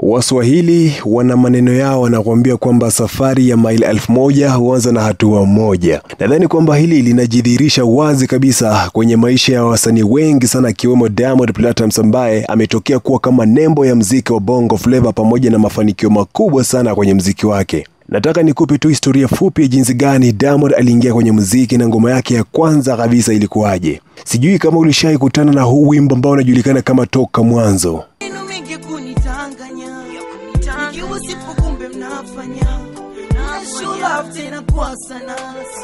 Waswahili wana maneno yao, wanakuambia kwamba safari ya maili elfu moja huanza na hatua moja. Nadhani kwamba hili linajidhihirisha wazi kabisa kwenye maisha ya wasanii wengi sana, akiwemo Diamond Platnumz ambaye ametokea kuwa kama nembo ya mziki wa Bongo Flava pamoja na mafanikio makubwa sana kwenye mziki wake. Nataka nikupe tu historia fupi ya jinsi gani Diamond aliingia kwenye muziki na ngoma yake ya kwanza kabisa ilikuwaje. Sijui kama ulishai kutana na huu wimbo ambao unajulikana kama Toka Mwanzo. Neno mengi kunitanganya ikiwa sipo kumbe mnafanya Show love tena kwa sana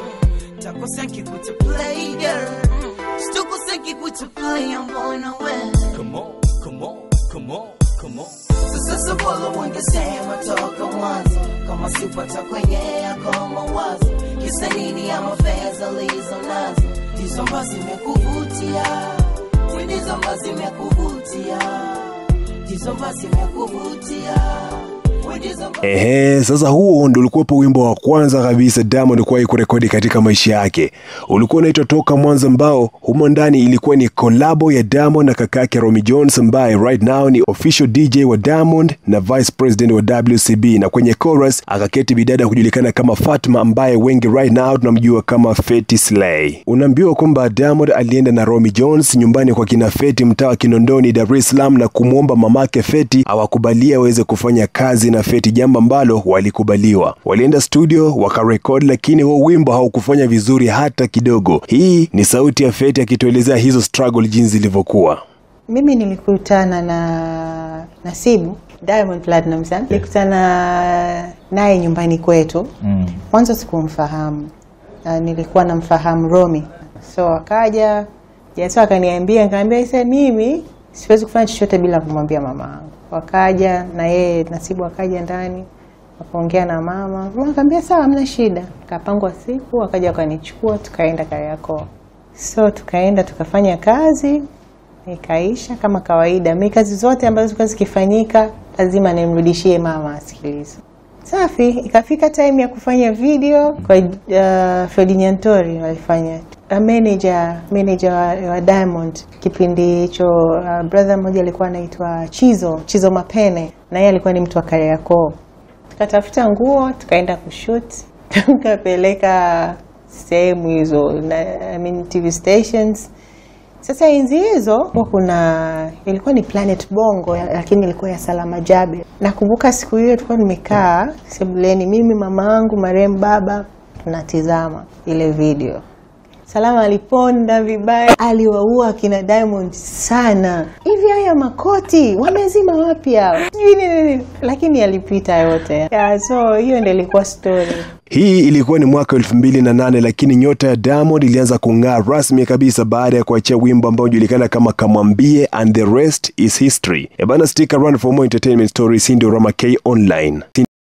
takosea kikuta play girl situkosea kikuta play mbona we Come on, come on, come on, come on. sasa bora wangesema toka mwanzo kama sipata kwenye yako mawazo kisa nini ama fedha lizo nazo ndizo ambazo zimekuvutia ndizo ambazo zimekuvutia ndizo ambazo zimekuvutia ndizo ambazo Ehe, sasa huo ndo ulikuwepo wimbo wa kwanza kabisa Diamond kuwahi kurekodi katika maisha yake. Ulikuwa unaitwa Toka Mwanzo, ambao humo ndani ilikuwa ni kolabo ya Diamond na kakake Romy Jones ambaye right now ni official DJ wa Diamond na vice president wa WCB, na kwenye chorus akaketi bidada kujulikana kama Fatma ambaye wengi right now tunamjua kama Feti Slay. Unaambiwa kwamba Diamond alienda na Romy Jones nyumbani kwa kina Feti mtaa wa Kinondoni, Dar es Salaam na kumwomba mamake Feti awakubalie aweze kufanya kazi na Feti, jambo ambalo walikubaliwa. Walienda studio wakarekodi, lakini huo wimbo haukufanya vizuri hata kidogo. Hii ni sauti ya Feti akituelezea hizo struggle jinsi zilivyokuwa. Mimi nilikutana na Nasibu Diamond Platnumz, eh? nilikutana naye nyumbani kwetu. Mwanzo sikumfahamu, uh, nilikuwa namfahamu Romy, so akaja Jaso akaniambia, nikamwambia isa, mimi siwezi kufanya chochote bila kumwambia mama yangu. Wakaja na yeye Nasibu akaja ndani wakaongea na mama, mama akamwambia sawa, hamna shida. Kapangwa siku, wakaja wakanichukua, tukaenda Kariakoo. So tukaenda tukafanya kazi ikaisha kama kawaida. Mi kazi zote ambazo zilikuwa zikifanyika lazima nimrudishie mama asikilize. Safi, ikafika time ya kufanya video kwa uh, Fredi Nyantori walifanya uh, manager manager wa, wa Diamond kipindi hicho. Uh, brother mmoja alikuwa anaitwa Chizo Chizo Mapene, na yeye alikuwa ni mtu wa Kariakoo. Tukatafuta nguo tukaenda kushoot tukapeleka sehemu hizo na, I mean, TV stations sasa enzi hizo huwa kuna ilikuwa ni Planet Bongo ya- lakini ilikuwa ya Salama Jabe. Nakumbuka siku hiyo tulikuwa nimekaa sebuleni, mimi mama yangu marehemu baba tunatizama ile video. Salama aliponda vibaya, aliwaua akina Diamond sana. Hivi haya makoti wamezima wapi hao? Sijui nini nini, lakini alipita yote. Yeah, so hiyo ndio ilikuwa story. Hii ilikuwa ni mwaka elfu mbili na nane lakini nyota ya Diamond ilianza kung'aa rasmi kabisa baada ya kuachia wimbo ambao unajulikana kama Kamwambie and the rest is history. Ebana, stick around for more entertainment stories. Hii ndio Rama K Online.